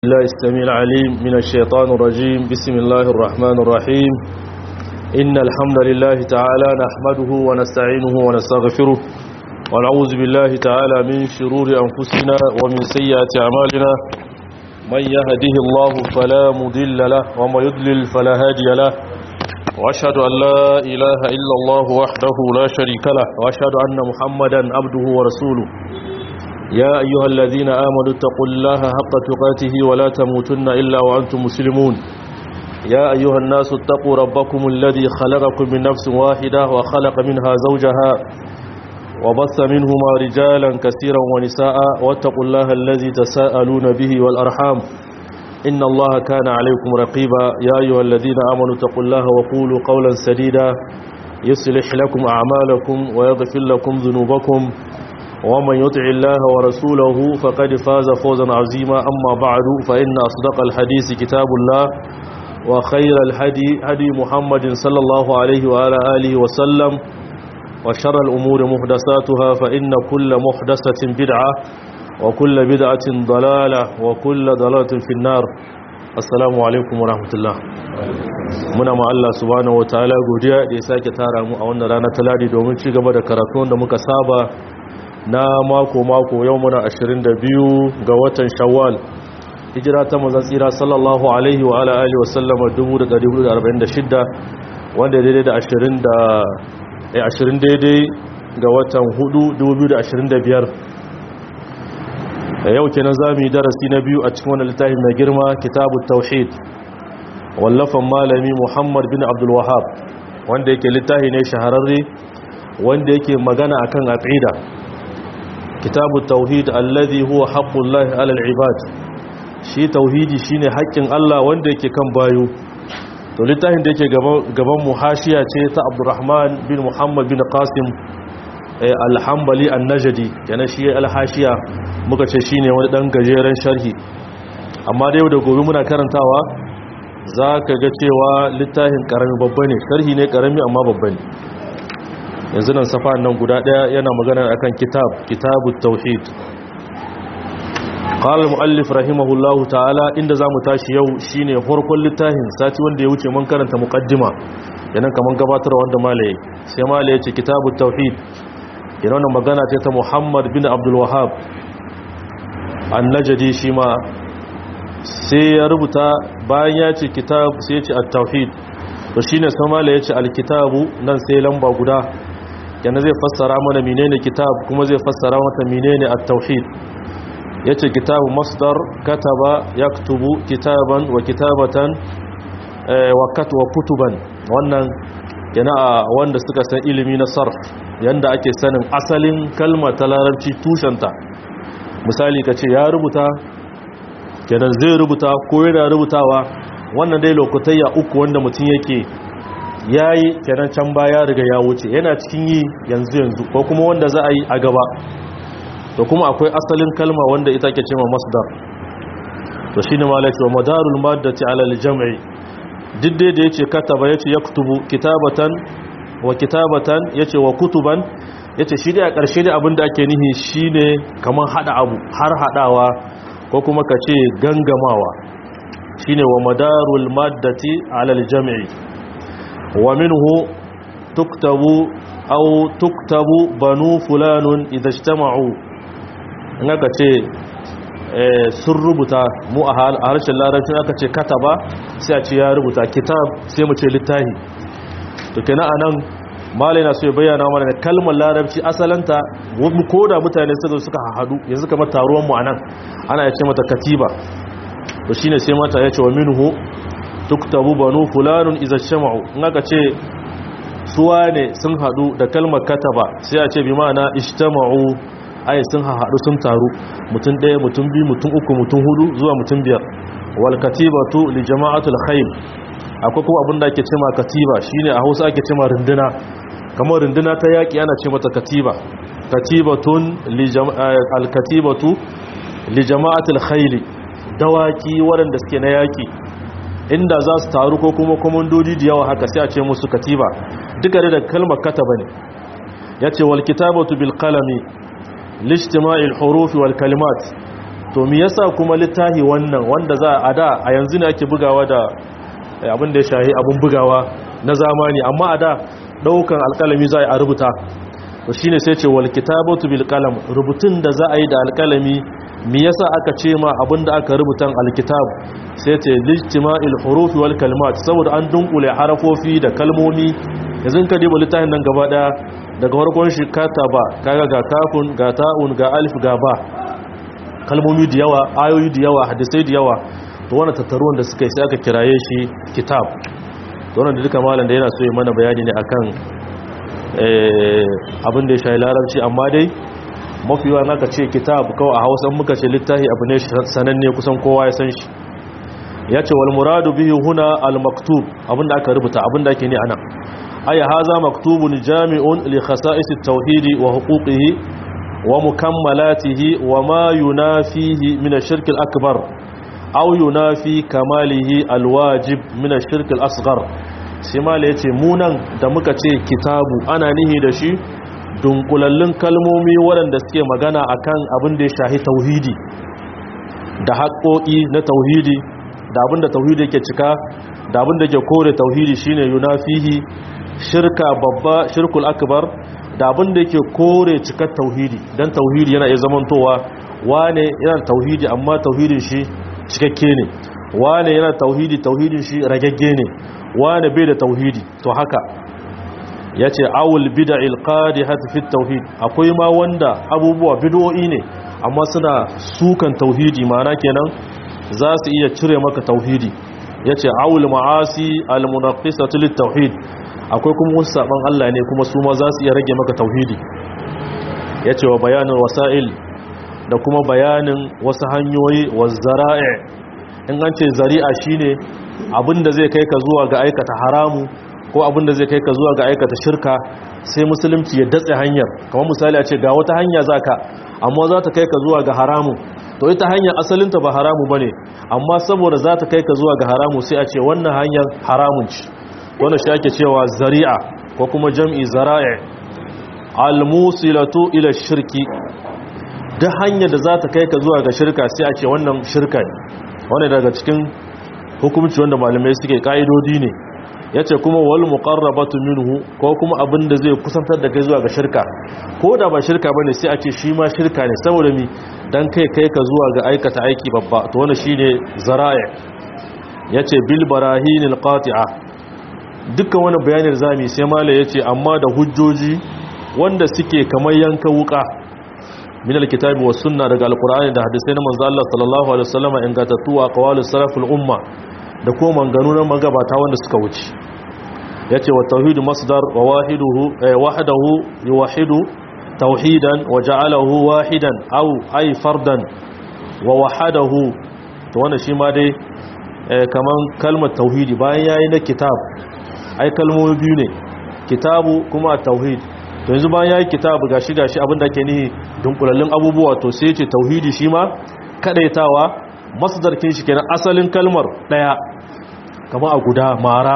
الله السميع العليم من الشيطان الرجيم بسم الله الرحمن الرحيم إن الحمد لله تعالى نحمده ونستعينه ونستغفره ونعوذ بالله تعالى من شرور أنفسنا ومن سيئات أعمالنا من يهده الله فلا مضل له ومن يضلل فلا هادي له وأشهد أن لا إله إلا الله وحده لا شريك له وأشهد أن محمدا عبده ورسوله يا أيها الذين آمنوا اتقوا الله حق تقاته ولا تموتن إلا وأنتم مسلمون يا أيها الناس اتقوا ربكم الذي خلقكم من نفس واحدة وخلق منها زوجها وبث منهما رجالا كثيرا ونساء واتقوا الله الذي تساءلون به والأرحام إن الله كان عليكم رقيبا يا أيها الذين آمنوا اتقوا الله وقولوا قولا سديدا يصلح لكم أعمالكم ويغفر لكم ذنوبكم ومن يطع الله ورسوله فقد فاز فوزا عظيما أما بعد فإن أصدق الحديث كتاب الله وخير الهدي هدي محمد صلى الله عليه وعلى آله وسلم وشر الأمور محدثاتها فإن كل محدثة بدعة وكل بدعة ضلالة وكل ضلالة في النار السلام عليكم ورحمة الله muna ma Allah subhanahu wataala godiya da ya sake tara mu a wannan rana ta ladi domin ci gaba da karatu da muka saba na mako-mako yau muna 22 ga watan shawwal hijira ta mazan tsira sallallahu alaihi wa ala alihi wasallama 1446 wanda daidai da 20 daidai ga watan 4 2025 yau kenan za mu yi darasi na biyu a cikin wani littafi mai girma kitabu tauhid wallafan malami muhammad bin abdul wahab wanda yake littafi ne shahararre wanda yake magana akan aqida kitabu tauhid alladhi huwa haqqullahi alal ibad shi tauhidi shine haƙƙin Allah wanda yake kan bayo to littafin da yake gaban mu hashiya ce ta Abdurrahman bin Muhammad bin Qasim al-Hanbali an-Najdi yana shi al-hashiya muka ce shine wani dan gajeren sharhi amma da yau da gobe muna karantawa zaka ga cewa littafin karami babba ne sharhi ne karami amma babba ne yanzu nan safa nan guda daya yana magana akan kitab kitabut tauhid qala muallif rahimahullahu ta'ala inda zamu tashi yau shine farkon littafin sati wanda ya wuce mun karanta muqaddima yanan kaman gabatar wanda malaye sai malaye ce kitabut tauhid yana wannan magana ce ta Muhammad bin Abdul Wahhab an-Najdi shi ma sai ya rubuta bayan ya ce kitab sai ya ce at-tauhid to shine sai malaye ya ce al-kitabu nan sai lamba guda yana zai fassara mana menene kitab kuma zai fassara mata menene at-tauhid yace kitabu masdar kataba yaktubu kitaban wa kitabatan wa katwa kutuban wannan yana wanda suka san ilimi na sarf yanda ake sanin asalin kalma ta larabci tushenta misali kace ya rubuta kenan zai rubuta ko yana rubutawa wannan dai lokutayya uku wanda mutum yake ya yi kenan can baya riga ya wuce yana cikin yi yanzu yanzu ko kuma wanda za a yi a gaba to kuma akwai asalin kalma wanda ita ke cewa masdar to shine malaki wa madarul maddati ala al-jam'i didde da yace kataba yace yaktubu kitabatan wa kitabatan yace wa kutuban yace shi da a ƙarshe da abinda ake nihi shine kaman hada abu har hadawa ko kuma kace gangamawa shine wa madarul maddati ala al-jam'i ومنه تكتب أو تكتب بنو فلان إذا اجتمعوا naka ce sun rubuta mu a harshen larabci aka ce kataba sai a ce ya rubuta kitab sai mu ce littahi to kenan anan malai na so ya bayyana mana da kalmar larabci asalanta ko da mutane suka suka hadu yanzu kamar taruwan mu anan ana ya ce mata katiba to shine sai mata ya ce wa minhu tuktabu banu fulanun iza shama'u in aka ce suwa ne sun hadu da kalmar kataba sai a ce bi ma'ana ishtama'u ai sun hadu sun taru mutum ɗaya mutum biyu mutum uku mutum hudu zuwa mutum biyar wal katibatu li jama'atul khayl akwai kuma abin da ake cewa katiba shine a Hausa ake cewa runduna kamar runduna ta yaki ana ce mata katiba katibatun li al katibatu li jama'atul khayl dawaki waɗanda suke na yaki inda za su taru ko kuma komandodi da yawa haka sai a ce musu katiba duka da kalmar kataba ne ya ce wal kitabatu bil qalami lijtima'il hurufi wal kalimat to me yasa kuma littafi wannan wanda za a da a yanzu ne ake bugawa da abin da ya shahi abin bugawa na zamani amma a da daukan alkalami za a rubuta to shine sai ce wal kitabatu bil qalam rubutun da za a yi da alkalami me yasa aka ce ma abin da aka rubuta alkitab sai ce lijtima'il hurufi wal kalimat saboda an dunkule harafofi da kalmomi yanzu ka diba littafin nan gaba daya daga farkon shi kataba kaga ga kafun ga ta'un ga alif ga ba kalmomi da yawa ayoyi da yawa hadisai da yawa to wannan tattaruwan da suka yi sai aka kiraye shi kitab to wannan da duka malam da yana so ya mana bayani ne akan abin da ya shayi larabci amma dai mafi yawa naka ce kitab kawai a hausa muka ce littafi abu ne sananne kusan kowa ya san shi ya ce wal muradu bihi huna al maktub abinda aka rubuta abinda ake ne anan aya haza maktubun jami'un li khasa'is at-tauhid wa huquqihi wa mukammalatihi wa ma yunafihi min ash-shirk al-akbar aw yunafi kamalihi al-wajib min ash-shirk al-asghar sai mala yace mu nan da muka ce kitabu ana nihi da shi dunkulallun kalmomi waɗanda suke magana akan abin da ya shahi tauhidi da haƙoƙi na tauhidi da abin da tauhidi yake cika da abin da ke kore tauhidi shine yunafihi shirka babba shirkul akbar da abin da yake kore cikar tauhidi dan tauhidi yana iya zamantowa wane yana tauhidi amma tauhidin shi cikakke ne wane yana tauhidi tauhidin shi ragagge ne wane bai da tauhidi to haka ya ce awul bida'il qadihati fi tauhid akwai ma wanda abubuwa bid'o'i ne amma suna sukan tauhidi ma'ana kenan za su iya cire maka tauhidi yace awul ma'asi almunaqqisatu lit tauhid akwai kuma wasu saban Allah ne kuma su ma za su iya rage maka tauhidi yace wa bayanin wasa'il da kuma bayanin wasu hanyoyi wa zara'i in an ce zari'a shine abinda zai kai ka zuwa ga aikata haramu ko abin da zai kai ka zuwa ga aikata shirka sai musulunci ya datse hanyar kamar misali a ce ga wata hanya zaka amma za ta kai ka zuwa ga haramu to ita hanyar asalinta ba haramu bane amma saboda za ta kai ka zuwa ga haramu sai a ce wannan hanyar haramun ci wannan shi ake cewa zari'a ko kuma jam'i zara'i almusilatu ila shirki duk hanyar da za ta kai ka zuwa ga shirka sai a ce wannan shirka ne wannan daga cikin hukumci wanda malamai suke ka'idodi ne ya ce kuma wal muqarrabatu minhu ko kuma abin da zai kusantar da kai zuwa ga shirka ko da ba shirka bane sai a ce shi ma shirka ne saboda mi dan kai kai ka zuwa ga aikata aiki babba to wannan shine zara'i yace bil barahinil qati'a dukkan wani bayanin zami sai mala yace amma da hujjoji wanda suke kamar yanka wuka min alkitabi was sunna daga alqur'ani da hadisai na manzo Allah sallallahu alaihi wasallam ingantattu a qawalus salaful umma da kuma manganu na magabata wanda suka wuce ya ce wa tauhidu masdar wa wahadahu yi wahidu tauhidan wa ja'alahu wahidan au ai fardan wa wahadahu to wannan shi ma dai kaman kalmar tauhidi bayan yayi na kitab ai kalmomi biyu ne kitabu kuma tauhid to yanzu bayan yayi kitabu gashi gashi abinda ke nihi dunkulallin abubuwa to sai ce tauhidi shi ma kadaitawa masdar kin shi kenan asalin kalmar daya kama a guda mara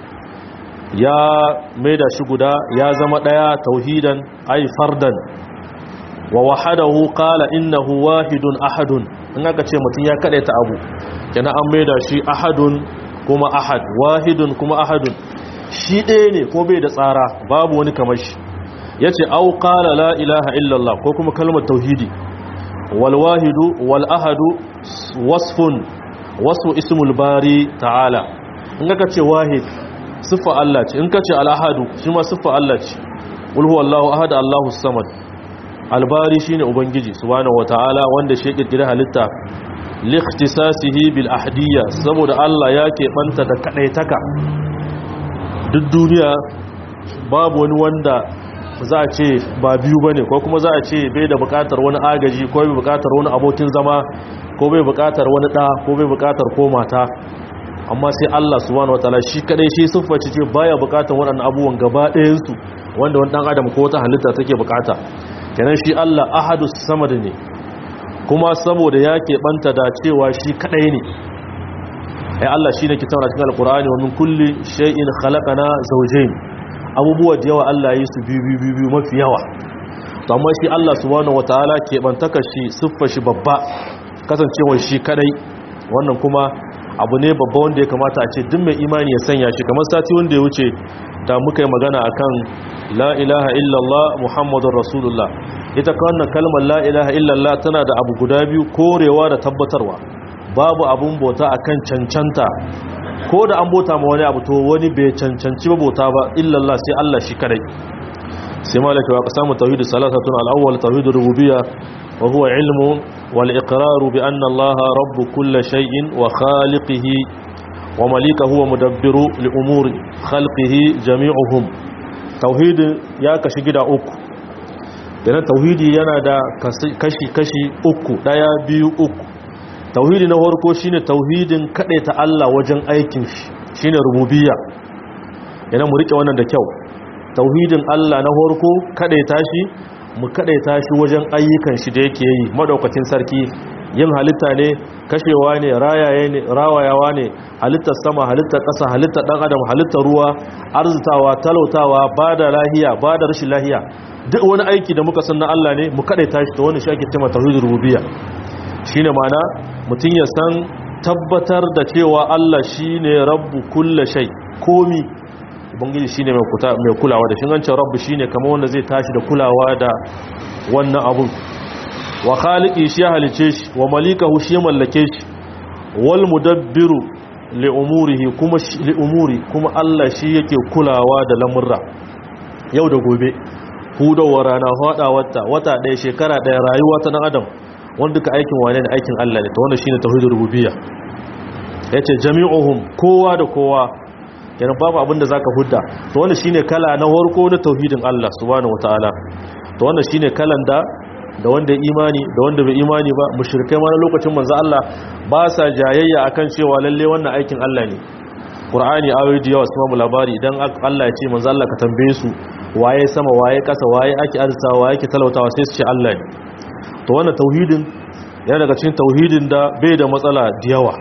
ya maida shi guda ya zama daya tauhidan ay fardan wa wahadahu qala innahu wahidun ahadun in aka ce mutun ya kadaita abu kenan an maida shi ahadun kuma ahad wahidun kuma ahadun shi ɗaya ne ko bai da tsara babu wani kamar shi yace au qala la ilaha illallah ko kuma kalmar tauhidi walwahidu wal'ahadu wasfun wasu ismul bari ta'ala in ka ce wahid siffa Allah ce in ka ce al'ahadu shi ma siffa Allah ce ulhu Allahu ahada Allahu samad albari shine ubangiji subhanahu wata'ala wanda shi kirkira halitta likhtisasihi bil ahdiyya saboda Allah ya keɓanta da kadaitaka duk duniya babu wani wanda za a ce ba biyu ba ne ko kuma za a ce bai da bukatar wani agaji ko bai bukatar wani abokin zama ko bai bukatar wani ɗa ko bai bukatar ko mata amma sai Allah subhanahu wataala shi kadai shi siffaci ce baya bukatar waɗannan abubuwan gaba ɗayansu wanda wani ɗan adam ko wata halitta take bukata kenan shi Allah ahadu samad ne kuma saboda ya keɓanta da cewa shi kadai ne ai Allah shi ne ke taura cikin alkur'ani wa min kulli shay'in khalaqana zawjayn abubuwa da yawa Allah yi su biyu biyu biyu mafi yawa to amma shi Allah subhanahu wataala ke bantaka shi siffa shi babba kasancewar shi kadai wannan kuma abu ne babba wanda ya kamata a ce duk mai imani ya sanya shi kamar sati wanda ya wuce da muka yi magana akan la ilaha illallah muhammadun rasulullah ita ka wannan kalmar la ilaha illallah tana da abu guda biyu korewa da tabbatarwa babu abun bauta akan cancanta ko da an bauta ma wani abu to wani bai cancanci ba bauta ba illallah sai Allah shi kadai sai malaka wa qasamu tauhid salasatun al-awwal tauhid rububiyya wa huwa ilmu wal iqrar bi anna Allah rabb kulli shay'in wa khaliqihi wa malikahu wa mudabbiru li umuri khalqihi jami'uhum tauhid ya kashi gida uku yana tauhidi yana da kashi kashi uku daya biyu uku tauhidi na farko shine tauhidin ta Allah wajen aikin shi shine rububiyya yana mu rike wannan da kyau tauhidin Allah na farko kadaita shi mu kadaita shi wajen ayyukan shi da yake yi madaukakin sarki yin halitta ne kashewa ne rayaye ne rawayawa ne halittar sama halittar ƙasa halittar dan adam halittar ruwa arzutawa talautawa bada lahiya bada rashin lahiya duk wani aiki da muka san na Allah ne mu kadaita shi to wannan shi ake cewa tauhidur rububiyya shine ma'ana mutum ya san tabbatar da cewa Allah shine rabbu kulli shay komi ubangiji shine mai kuta mai kulawa da shi an rabbu shine kamar wanda zai tashi da kulawa da wannan abun wa khaliqi shi halice shi wa malikahu shi mallake shi wal mudabbiru li umurihi kuma li umuri kuma Allah shi yake kulawa da lamurra yau da gobe hudawa rana hada wata wata ɗaya shekara ɗaya rayuwa ta dan adam wanda duka aikin wane ne aikin Allah ne to wannan shine tauhidur rububiyya yace jami'uhum kowa da kowa kenan babu abin da zaka hudda to wannan shine kala na farko na tauhidin Allah subhanahu wataala to wannan shine kalan da da wanda imani da wanda bai imani ba mushrikai ma na lokacin manzo Allah ba sa jayayya akan cewa lalle wannan aikin Allah ne Qur'ani ayoyi da yawa su labari idan Allah ya ce manzo Allah ka tambaye su waye sama waye kasa waye ake arzawa waye ake talautawa sai su ce Allah ne to wannan tauhidin yana daga cikin tauhidin da bai da matsala da yawa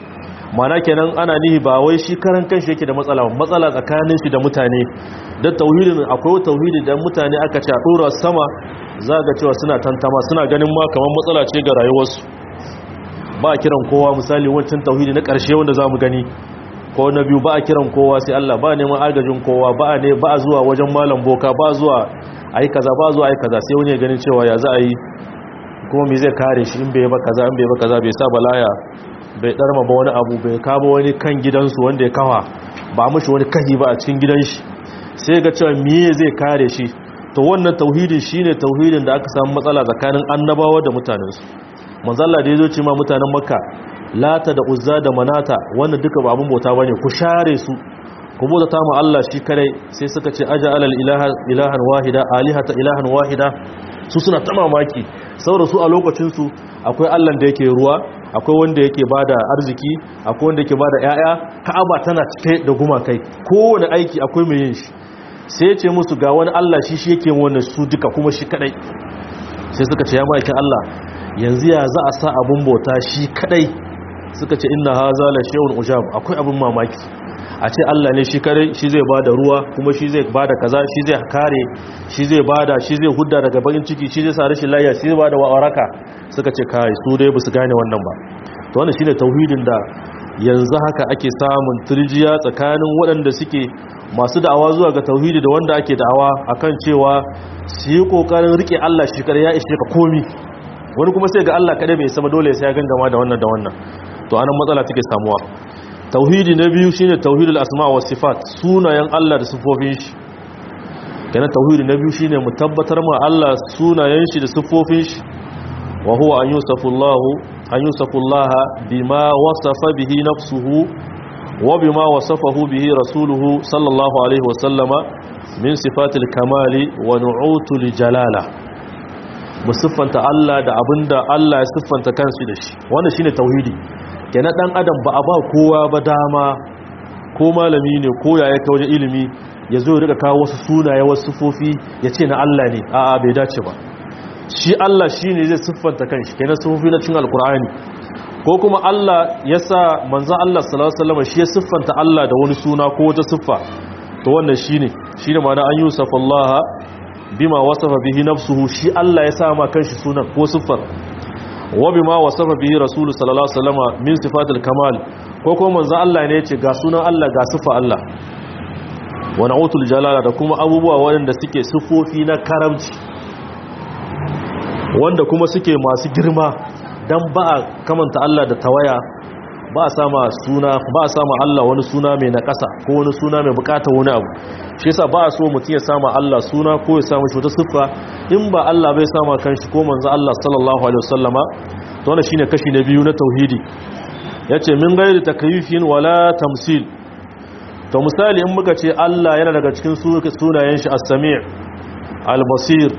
mana kenan ana nihi ba wai shi karan kanshi yake da matsala matsala tsakanin shi da mutane da tauhidin akwai tauhidi da mutane aka ce a dora sama za ga cewa suna tantama suna ganin ma kamar matsala ce ga rayuwarsu ba a kiran kowa misali wancan tauhidi na ƙarshe wanda za mu gani ko na biyu ba a kiran kowa sai Allah ba neman agajin kowa ba a ne ba a zuwa wajen malam boka ba zuwa a yi kaza ba zuwa a yi kaza sai wani ya ganin cewa ya za a yi kuma me zai kare shi in bai ba kaza in bai ba kaza bai sa balaya bai darma ba wani abu bai kama wani kan gidansu wanda ya kawa ba mushi wani kahi ba a cikin gidan shi sai ga cewa me zai kare shi to wannan tauhidin shine tauhidin da aka samu matsala tsakanin annabawa da mutanensu manzo Allah da yazo ce ma mutanen Makka lata da uzza da manata wannan duka ba abun bauta bane ku share su ku bauta ta mu Allah shi kare sai suka ce aja alal ilaha ilahan wahida alihata ilahan wahida su suna ta mamaki saboda su a lokacin su akwai Allah da yake ruwa akwai wanda yake bada arziki akwai wanda yake bada yaya ka'aba tana cike da gumakai kowane aiki akwai mai yin shi sai ya ce musu ga wani Allah shi shi yake wannan su duka kuma shi kadai sai suka ce ya ma'aikin Allah yanzu ya za a sa abun bauta shi kadai suka ce inna haza la shay'un ujab akwai abun mamaki a ce Allah ne shi kadai shi zai bada ruwa kuma shi zai bada kaza shi zai kare shi zai bada shi zai hudda daga bakin ciki shi zai sa rashin lafiya shi zai bada waraka suka ce kai su dai ba su gane wannan ba to wannan shine tauhidin da yanzu haka ake samun turjiya tsakanin waɗanda suke masu da'awa zuwa ga tauhidi da wanda ake da'awa akan cewa su yi kokarin rike Allah shi kare ya ishe ka komi wani kuma sai ga Allah kada bai sama dole sai ya gangama da wannan da wannan to anan matsala take samuwa tauhidi na biyu shine tauhidul asma wa sifat sunayen Allah da sifofin shi kana tauhidi na biyu shine mu tabbatar ma Allah sunayen shi da sifofin shi wa huwa an yusafullahu an yusafullaha bima wasafa bihi nafsuhu wa bima wasafahu bihi rasuluhu sallallahu alaihi wasallama min sifatil kamali wa nu'utul jalala mu siffanta Allah da abinda Allah ya siffanta kansu da shi wannan shine tauhidi kenan dan adam ba a ba kowa ba dama ko malami ne ko yaya ka wajen ilimi ya zo ya rika kawo wasu sunaye wasu sifofi ya ce na Allah ne a'a bai dace ba shi Allah shine zai siffanta kanshi kenan sifofi na cin alkur'ani ko kuma Allah ya sa manzon Allah sallallahu alaihi wasallam shi ya siffanta Allah da wani suna ko wata siffa to wannan shine shine ma'ana an yusafa Allah bima wasafa bihi nafsuhu shi Allah ya sa ma kanshi sunan ko siffar wa bima wasafa bihi rasul sallallahu alaihi wasallam min sifatil kamal ko kuma manzo Allah ne yace ga sunan Allah ga sifa Allah wa na'utul jalala da kuma abubuwa waɗanda suke sifofi na karamci wanda kuma suke masu girma dan ba a kamanta Allah da tawaya ba a sama suna ba a sama Allah wani suna mai na ƙasa ko wani suna mai bukatar wani abu shi yasa ba a so mutum ya sama Allah suna ko ya samu shi wata siffa in ba Allah bai sama kanshi ko manzo Allah sallallahu alaihi wasallama to wannan shine kashi na biyu na tauhidi yace min gairi takyifin wala tamsil to misali in muka ce Allah yana daga cikin sunayen shi as-sami' al-basir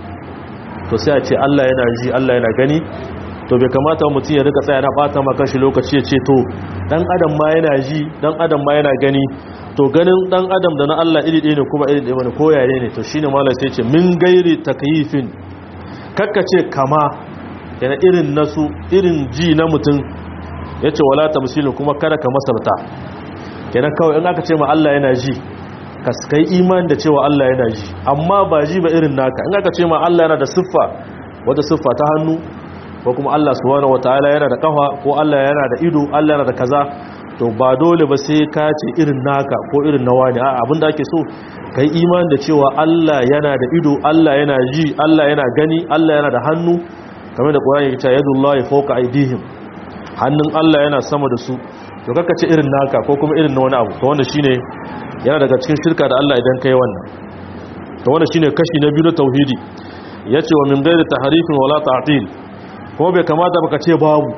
to sai a ce Allah yana ji Allah yana gani to bai kamata mutum ya rika tsaya na bata maka shi lokaci ya ce to dan adam ma yana ji dan adam ma yana gani to ganin dan adam da na Allah iri ɗaya ne kuma iri ɗaya ne ko yare ne to shine malai sai ce min gairi takyifin kakka ce kama yana irin nasu irin ji na mutum yace wala tamsilin kuma kada ka masarta kenan kawai in aka ce ma Allah yana ji ka kai imani da cewa Allah yana ji amma ba ji ba irin naka in aka ce ma Allah yana da siffa wata siffa ta hannu ko kuma Allah subhanahu wataala yana da kafa ko Allah yana da ido Allah yana da kaza to ba dole ba sai ka ce irin naka ko irin na wani a abinda ake so kai imani da cewa Allah yana da ido Allah yana ji Allah yana gani Allah yana da hannu kamar da Qur'ani ya ce yadullahi fawqa aydihim hannun Allah yana sama da su to kaka ce irin naka ko kuma irin na wani abu to wanda shine yana daga cikin shirka da Allah idan kai wannan to wanda shine kashi na biyu na tauhidi yace wa min ghairi tahrifin wala ta'til kuma bai kamata baka ce babu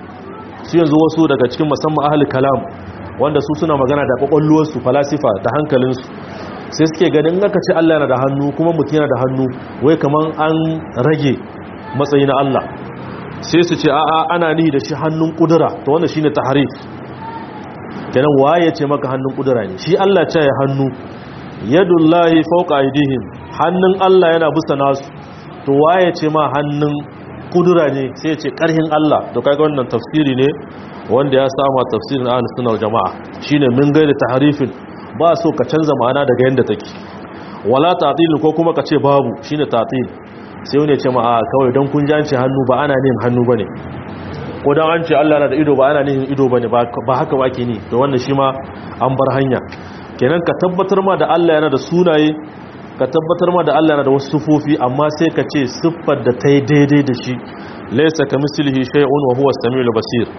su yanzu wasu daga cikin musamman ahli kalam wanda su suna magana da kwakwalluwar su falasifa da hankalin su sai suke ganin aka ce Allah yana da hannu kuma mutum yana da hannu wai kaman an rage matsayi na Allah sai su ce a'a ana nihi da shi hannun kudura to wannan shine tahrif kenan waye ce maka hannun kudura ne shi Allah ce ya hannu yadullahi fawqa aydihim hannun Allah yana bisa nasu to waye ce ma hannun kudura ne sai ce karhin Allah to kaga wannan tafsiri ne wanda ya sama tafsirin ahlus sunna wal jamaa shine min gaida tahrifin ba so ka canza ma'ana daga yanda take wala ta'til ko kuma ka ce babu shine ta'til sai wani ya ce ma a kawai don kun janci hannu ba ana nin hannu bane ko don an ce Allah na da ido ba ana nin ido bane ba haka ba ke ni to wannan shi ma an bar hanya kenan ka tabbatar ma da Allah yana da sunaye ka tabbatar ma da Allah yana da wasu sufofi amma sai ka ce siffar da ta yi daidai da shi laysa kamislihi shay'un wa huwa as-sami'ul basir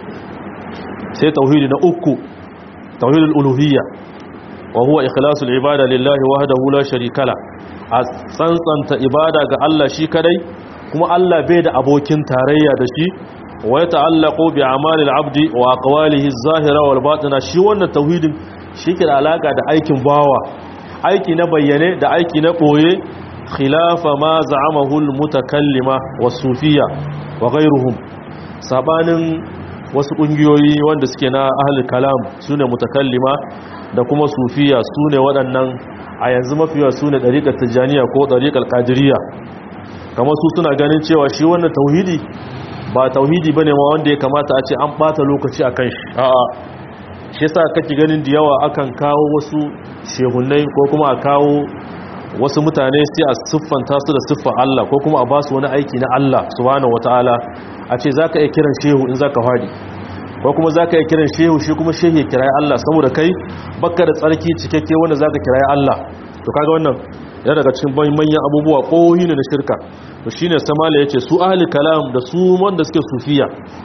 sai tauhidi na uku tauhidul uluhiyya wa huwa ikhlasul ibada lillahi wahdahu la sharika la a tsantsanta ibada ga Allah shi kadai kuma Allah bai da abokin tarayya da shi wa ta'allaqu bi a'malil abdi wa aqwalihi az-zahira wal batina shi wannan tauhidin shi ke da alaka da aikin bawa aiki na bayyane da aiki na boye khilafa ma za'amahu al-mutakallima was-sufiyya wa ghayruhum sabanin wasu kungiyoyi wanda suke na ahlul kalam sune mutakallima da kuma sufiya sune waɗannan a yanzu mafiya sune dariqat tijaniya ko dariqal qadiriyya kamar su suna ganin cewa shi wannan tauhidi ba tauhidi bane ma wanda ya kamata a ce an bata lokaci akan shi a'a shi yasa kake ganin da yawa akan kawo wasu shehunnai ko kuma a kawo wasu mutane sai a siffanta su da siffar Allah ko kuma a ba su wani aiki na Allah subhanahu wataala a ce zaka iya kiran shehu in zaka fadi ko kuma zaka iya kiran shehu shi kuma shehu ya kirayi Allah saboda kai baka da tsarki cikakke wanda zaka kirayi Allah to kaga wannan yana daga cikin manyan abubuwa kohi ne na shirka to shine samala yace su ahli kalam da su wanda suke sufiya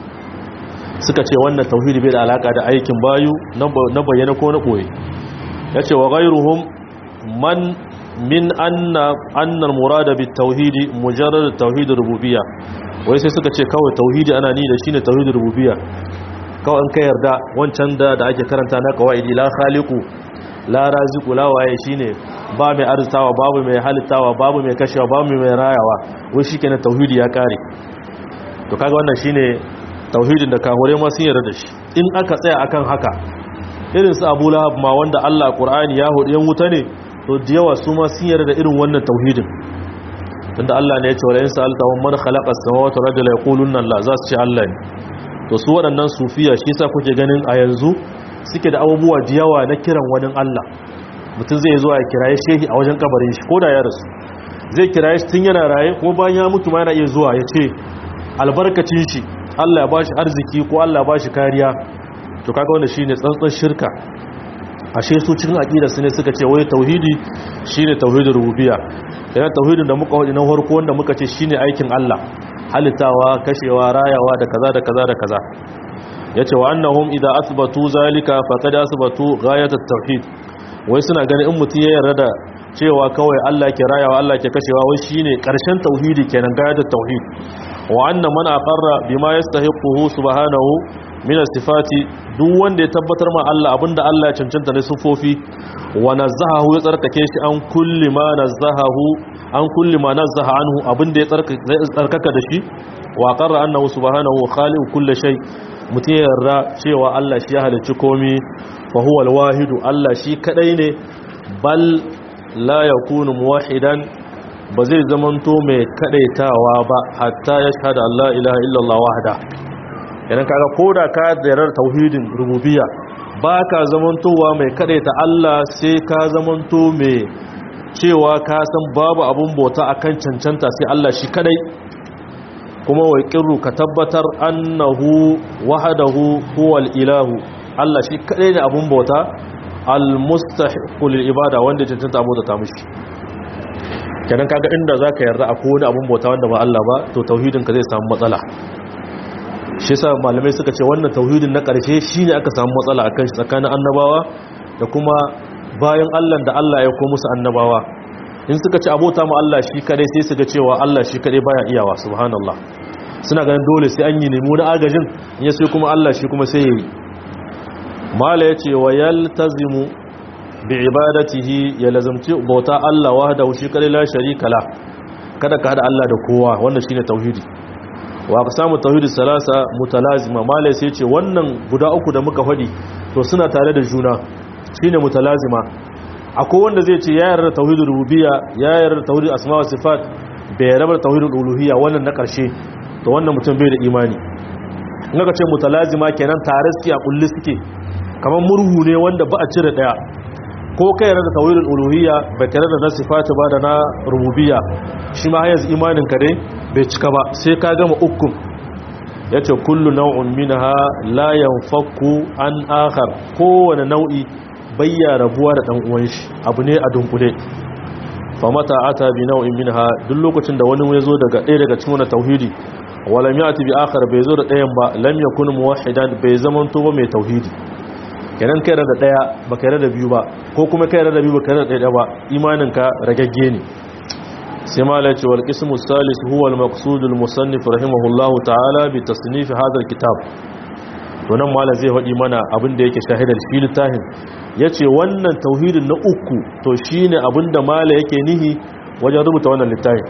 suka ce wannan tauhidi bai da alaka da aikin bayu na bayyana ko na koyi yace wa ghayruhum man min anna anna murada bit tauhidi mujarrad tauhid rububiyya wai sai suka ce kawai tauhidi ana ni da shine tauhid rububiyya kawai an ka yarda wancan da da ake karanta na qawaidi la khaliqu la raziqu la waye shine ba mai arzitawa babu mai halittawa babu mai kashewa babu mai rayawa wai shikenan tauhidi ya kare to kaga wannan shine tauhidin da kahure ma sun yarda da shi in aka tsaya akan haka irin su Abu Lahab ma wanda Allah Qur'ani ya hudu yan wuta ne to da yawa su ma sun yarda da irin wannan tauhidin tunda Allah ne ya ce wala in sa'alta man khalaqa as-samawati wal arda la yaqulunna Allah za su ce Allah ne to su waɗannan sufiya shi yasa kuke ganin a yanzu suke da abubuwa da yawa na kiran wani Allah mutum zai zo ya kiraye shehi a wajen kabarin shi ko da ya rasu zai kiraye shi tun yana raye ko bayan ya mutu ma yana iya zuwa ya ce albarkacin shi Allah ya bashi arziki ko Allah ya bashi kariya to kaga wannan shine tsantsan shirka ashe su cikin aqida su ne suka ce wai tauhidi shine tauhidul rububiyya yana tauhidin da muka wadi na farko wanda muka ce shine aikin Allah halittawa kashewa rayawa da kaza da kaza da kaza yace wa annahum idza asbatu zalika faqad asbatu ghayat at-tauhid wai suna ganin in mutum ya yarda da cewa kawai Allah ke rayawa Allah ke kashewa wai shine karshen tauhidi kenan ghayat at-tauhid wa anna man aqarra bima yastahiquhu subhanahu min sifati duk wanda ya tabbatar ma Allah abinda Allah ya cancanta ne sufofi wa nazahahu ya tsarkake shi an kulli ma nazahahu an kulli ma nazaha anhu abinda ya tsarkaka da shi wa qarra annahu subhanahu khaliqu kulli shay mutum ya yarda cewa Allah shi ya halicci komai fa huwa al Allah shi kadai ne bal la yakunu muwahhidan ba zai zamanto mai kadaitawa ba hatta ya shahada Allah ilaha illallah wahda idan kaga koda ka zarar tauhidin rububiyya ba ka zamantowa mai kadaita Allah sai ka zamanto mai cewa ka san babu abun bauta akan cancanta sai Allah shi kadai kuma wai kirru ka tabbatar annahu wahdahu huwal ilahu Allah shi kadai ne abun bauta almustahiqul ibada wanda cancanta abota ta mishi kenan kaga inda zaka yarda akwai wani abun bauta wanda ba Allah ba to tauhidin ka zai samu matsala shi yasa malamai suka ce wannan tauhidin na ƙarshe shine aka samu matsala akan shi tsakanin annabawa da kuma bayan Allah da Allah ya ko musu annabawa in suka ci abota mu Allah shi kadai sai su ga cewa Allah shi kadai baya iyawa subhanallah suna ganin dole sai an yi nemo na agajin in ya sai kuma Allah shi kuma sai yayi mala yace wa yaltazimu bi ibadatihi ya lazamci bauta Allah wahdahu shi kadai la sharika la kada ka hada Allah da kowa wannan shine tauhidi wa samu tauhidi salasa mutalazima mala sai ce wannan guda uku da muka fadi to suna tare da juna shine mutalazima akwai wanda zai ce ya yarda tauhidul rububiyya ya yarda tauhidul asma wa sifat bai yarda tauhidul uluhiyya wannan na karshe to wannan mutum bai da imani in aka ce mutalazima kenan tare suke a kulli suke kamar murhu ne wanda ba a cire daya ko kai yarda tauhidul uluhiyya bai tare da na sifat ba da na rububiyya shi ma yanzu imanin ka dai bai cika ba sai ka gama ukun yace kullu naw'un minha la yanfaku an akhar kowane nau'i bayya rabuwa da dan uwan shi abu ne a dunkule fa mata ata bi nau'in minha duk lokacin da wani ya zo daga ɗaya daga cikin wannan tauhidi wala yati bi akhar bai zo da ɗayan ba lam yakun muwahhidan bai zaman to ba mai tauhidi kenan kai da ɗaya ba kai da biyu ba ko kuma kai da biyu ba kai da ɗaya ba imanin ka ragagge ne sai mala ce wal qismu salis huwa al maqsud al musannif rahimahullahu ta'ala bi tasnif hadha al kitab to nan malam zai faɗi mana abin da yake shahidar shi littafin ya ce wannan tauhidin na uku to shi ne abin da malam yake nihi wajen rubuta wannan littafin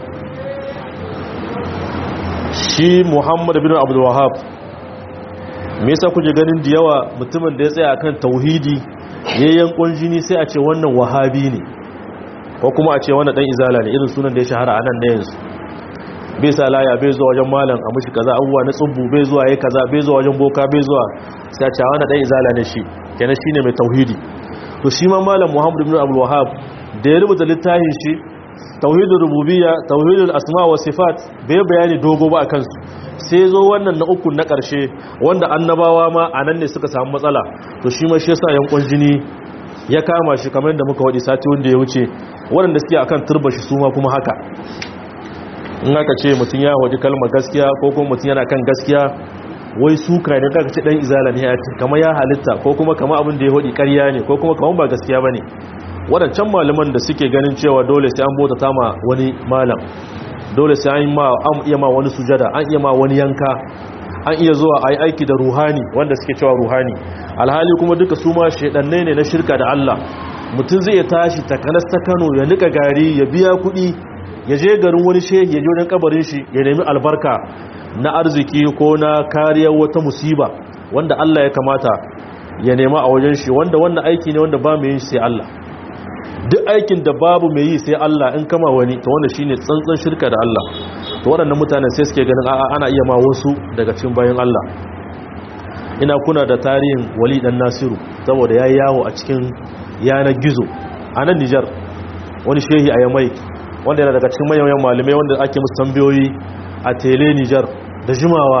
shi muhammadu bin abdullahab me yasa kuje ganin da yawa mutumin da ya tsaya akan tauhidi yayyan kunjini sai a ce wannan wahabi ne ko kuma a ce wannan dan izala ne irin sunan da ya shahara a nan da yanzu bai sa laya bai zuwa wajen malam a mushi kaza abubuwa na tsubbu bai zuwa yayi kaza bai zuwa wajen boka bai zuwa sai a wani dan izala ne shi kenan shine mai tauhidi to shi ma malam Muhammad ibn Abdul Wahhab da ya rubuta littafin shi tauhidul rububiyya tauhidul asma wa sifat bai bayani dogo ba akan su sai zo wannan na uku na karshe wanda annabawa ma anan ne suka samu matsala to shi ma shi yasa yankon jini ya kama shi kamar yadda muka wadi sati wanda ya wuce waɗanda suke akan turba shi su ma kuma haka in aka ce mutum ya waje kalmar gaskiya ko kuma mutum yana kan gaskiya wai suka ne kaka ce dan izala ne ya ce kama ya halitta ko kuma kama abin da ya hodi ƙarya ne ko kuma kama ba gaskiya bane wadancan malaman da suke ganin cewa dole sai an bota ta ma wani malam dole sai an ma an iya ma wani sujada an iya ma wani yanka an iya zuwa ayi aiki da ruhani wanda suke cewa ruhani alhali kuma duka su ma shedannai ne na shirka da Allah mutum zai tashi takanas ta Kano ya nika gari ya biya kuɗi ya je garin wani shehi ya je wajen kabarin shi ya nemi albarka na arziki ko na kariyar wata musiba wanda Allah ya kamata ya nema a wajen shi wanda wannan aiki ne wanda ba mai yin sai Allah duk aikin da babu mai yi sai Allah in kama wani to wanda shine tsantsan shirka da Allah to waɗannan mutanen sai suke ganin a'a ana iya ma wasu daga cikin bayan Allah ina kuna da tarihin Wali dan Nasiru saboda yayi yawo a cikin yanar gizo a nan Nijar wani shehi a Yamai wanda yana daga cikin manyan malamai wanda ake musu tambayoyi a tele Nijar da jimawa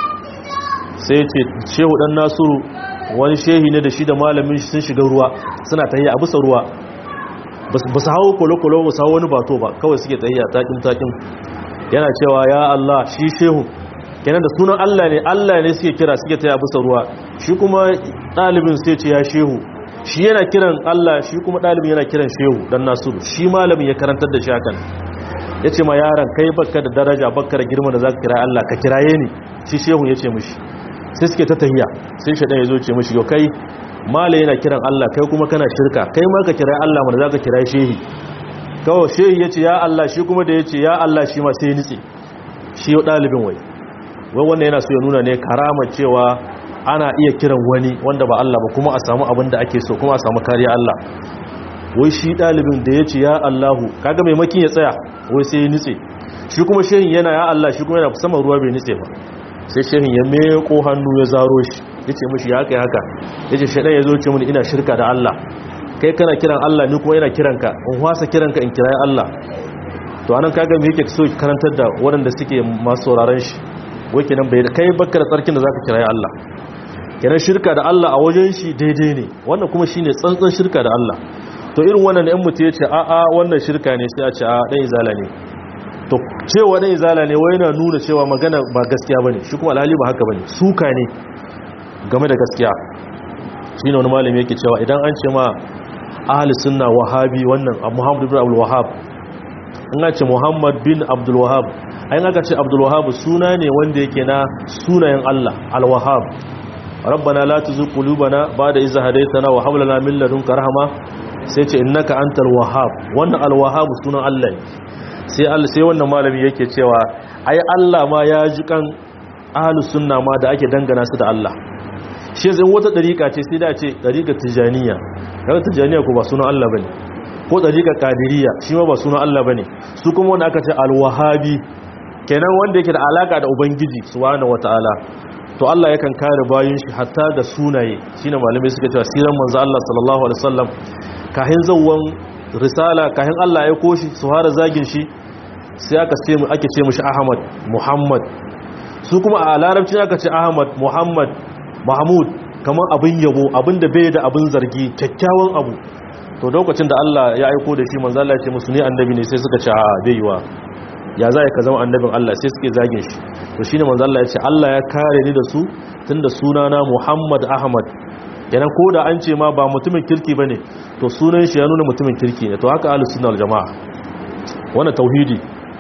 sai ce shehu dan nasiru wani shehi ne da shi da malamin shi sun shiga ruwa suna tahiya a bisa ruwa ba su hawo kolo-kolo ba su hawo wani bato ba kawai suke tahiya takin-takin yana cewa ya Allah shi shehu kenan da sunan Allah ne Allah ne suke kira suke tahiya bisa ruwa shi kuma ɗalibin sai ce ya shehu shi yana kiran Allah shi kuma ɗalibin yana kiran shehu dan nasiru shi malamin ya karantar da shi hakan ya ce ma yaran kai baka da daraja baka da girma da za ka kira Allah ka kiraye ni shi shehu ya ce mishi sai suke ta tahiya sai shaɗan ya zo ce mishi yau kai mala yana kiran Allah kai kuma kana shirka kai ma ka kira Allah mana za ka kira shehi kawai shehi ya ce ya Allah shi kuma da ya ce ya Allah shi ma sai nitse shi yau ɗalibin wai wai wannan yana so ya nuna ne karama cewa ana iya kiran wani wanda ba Allah ba kuma a samu abin da ake so kuma a samu kariya Allah wai shi ɗalibin da ya ce ya Allahu kaga maimakin ya tsaya wai sai ya nitse shi kuma shehin yana ya Allah shi kuma yana saman ruwa bai nitse ba sai shehin ya meko hannu ya zaro shi ya ce mashi ya kai haka ya ce shaɗan ya zo ce mini ina shirka da Allah kai kana kiran Allah ni kuma yana kiranka in wasa kiranka in kirayi Allah to anan kaga me yake so karantar da waɗanda suke masu sauraron shi wai kenan bai kai bakka da tsarkin da zaka kirayi Allah kenan shirka da Allah a wajen shi daidai ne wannan kuma shine tsantsan shirka da Allah to irin wannan ɗan mutu ya ce a a wannan shirka ne sai a ce a ɗan izala ne to cewa ɗan izala ne wai na nuna cewa magana ba gaskiya bane shi kuma alhali ba haka bane suka ne game da gaskiya shi ne wani malami yake cewa idan an ce ma ahli sunna wahabi wannan muhammad ibn abdul wahab in ce muhammad bin abdul wahab ayin aka ce abdul wahab suna ne wanda yake na sunayen allah al-wahab rabbana la tuzigh qulubana ba'da idh hadaytana wa hab lana min ladunka rahma sai ce innaka antal wahhab wannan al-wahhab sunan Allah ne sai Allah sai wannan malami yake cewa ai Allah ma ya ji kan ahlus sunna ma da ake dangana su da Allah shi zai wata dariƙa ce sai da ce dariƙa tijaniya daga tijaniya ko ba sunan Allah bane ko dariƙa qadiriyya shi ma ba sunan Allah bane su kuma wanda aka ce al-wahhabi kenan wanda yake da alaka da ubangiji subhanahu wataala to Allah yakan kare bayin shi hatta da sunaye shine malamai suka cewa siran manzo Allah sallallahu alaihi wasallam kahin zawwan risala kahin Allah ya koshi su hara zagin shi sai aka ce mu ake ce mishi Ahmad Muhammad su kuma a larabci aka ce Ahmad Muhammad Mahmud kamar abin yabo abin da bai da abin zargi kyakkyawan abu to lokacin da Allah ya aiko da shi manzo Allah ya ce musu ne annabi ne sai suka ce a bai yiwa ya za ka zama annabin Allah sai suke zagin shi to shine manzo Allah ya ce Allah ya kare ni da su tunda sunana Muhammad Ahmad kenan ko da an ce ma ba mutumin kirki bane to sunan shi ya nuna mutumin kirki ne to haka ahlus sunna wal jamaa wannan tauhidi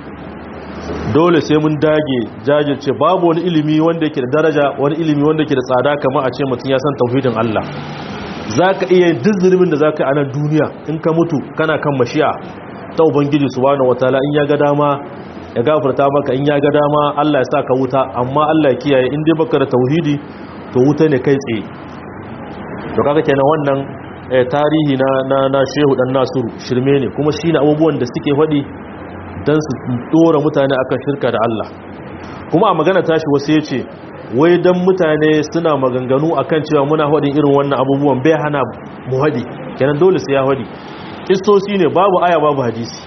dole sai mun dage jajirce babu wani ilimi wanda yake da daraja wani ilimi wanda yake da tsada kamar a ce mutum ya san tauhidin Allah zaka iya duk zulumin da zaka yi a nan duniya in ka mutu kana kan mashi'a ta ubangiji subhanahu wataala in ya ga dama ya gafarta maka in ya ga dama Allah ya sa ka wuta amma Allah ya kiyaye in dai baka da tauhidi to wuta ne kai tsaye to kaga kenan wannan tarihi na na na Shehu dan Nasiru shirme ne kuma shine abubuwan da suke faɗi dan su dora mutane akan shirka da Allah kuma a magana tashi wasu yace wai dan mutane suna maganganu akan cewa muna faɗin irin wannan abubuwan bai hana mu haɗi kenan dole sai ya haɗi istosi ne babu aya babu hadisi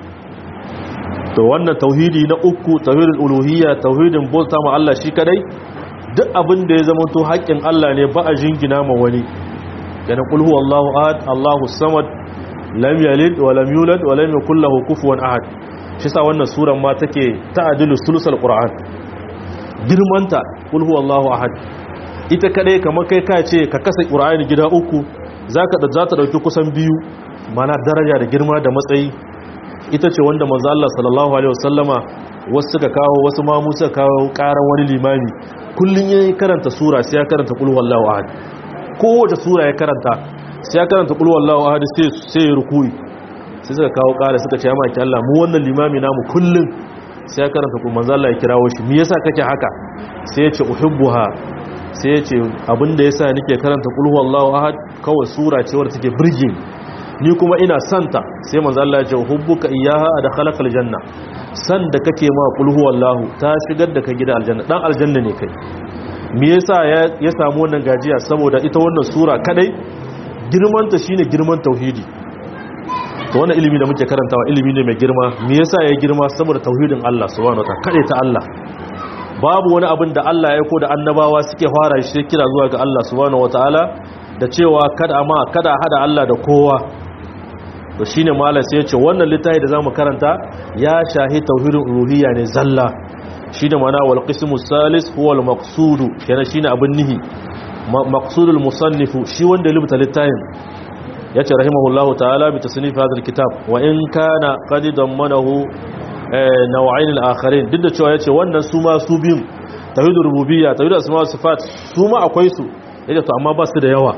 to wannan tauhidi na uku tauhidul uluhiyya tauhidin bauta ma Allah shi kadai duk abin da ya zama to haƙƙin Allah ne ba a jingina ma wani yana qul huwallahu ahad Allahu samad lam yalid wa lam yulad wa lam yakul lahu kufuwan ahad shi sa wannan suran ma take ta'dilu sulusal qur'an girmanta qul huwallahu ahad ita kadai kamar kai ka ce ka kasa qur'ani gida uku zaka da zata dauki kusan biyu mana daraja da girma da matsayi ita ce wanda manzo Allah sallallahu alaihi wasallama wasu suka kawo wasu ma mu suka kawo karan wani limami kullun yayin karanta sura sai ya karanta qul huwallahu ahad kowace sura ya karanta sai ya karanta qul huwallahu ahad sai sai ya rukuyi sai suka kawo kara suka ce ya maki Allah mu wannan limami namu kullun sai ya karanta qul manzo Allah ya kirawo shi me yasa kake haka sai ya ce uhibbuha sai ya ce abinda yasa nake karanta qul huwallahu ahad kawai sura ce wadda take burge ni kuma ina santa sai manzo Allah ya ce hubbuka iyyaha adkhalakal janna san da kake ma qul huwallahu ta shigar da ka gida aljanna dan aljanna ne kai me yasa ya samu wannan gajiya saboda ita wannan sura kadai girman ta shine girman tauhidi to wannan ilimi da muke karantawa ilimi ne mai girma me yasa ya girma saboda tauhidin Allah subhanahu wataala kade ta Allah babu wani abin da Allah ya aiko da annabawa suke fara shi kira zuwa ga Allah subhanahu wataala da cewa kada ma kada hada Allah da kowa to shine malam sai ya ce wannan littafi da zamu karanta ya shahi tauhidul uluhiyya ne zalla shine mana wal qismu salis huwa al maqsud kenan shine abin nihi maqsudul musannifu shi wanda ya rubuta littafin yace rahimahullahu ta'ala bi tasnif hadha al kitab wa in kana qad dammanahu naw'ain al akharin duk da cewa yace wannan su ma su biyun tauhidul rububiyya tauhidul asma wa sifat su ma akwai su yace to amma ba su da yawa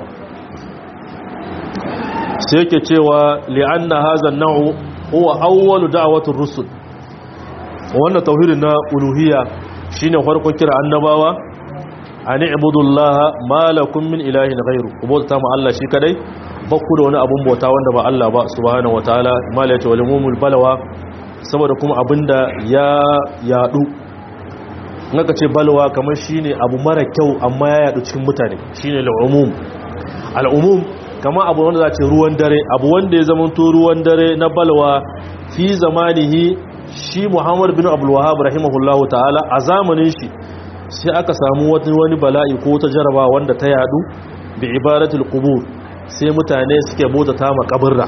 sai yake cewa li'anna hadha an-naw'u huwa awwalu da'watir rusul wannan tauhidin na uluhiyya shine farkon kira annabawa an ibudullaha ma lakum min ilahin ghairu kubota ma Allah shi kadai bakku da wani abun bauta wanda ba Allah ba subhanahu wataala mala yace walimul balawa saboda kuma abinda ya yadu naka ce balwa kamar shine abu mara kyau amma ya yadu cikin mutane shine al'umum al'umum kamar abu wanda za ce ruwan dare abu wanda ya zama to ruwan dare na balwa fi zamanihi shi Muhammad bin Abdul Wahhab rahimahullahu ta'ala a zamanin shi sai aka samu wani bala'i ko ta jaraba wanda ta yadu bi ibadatul qubur sai mutane suke bota ta makabarra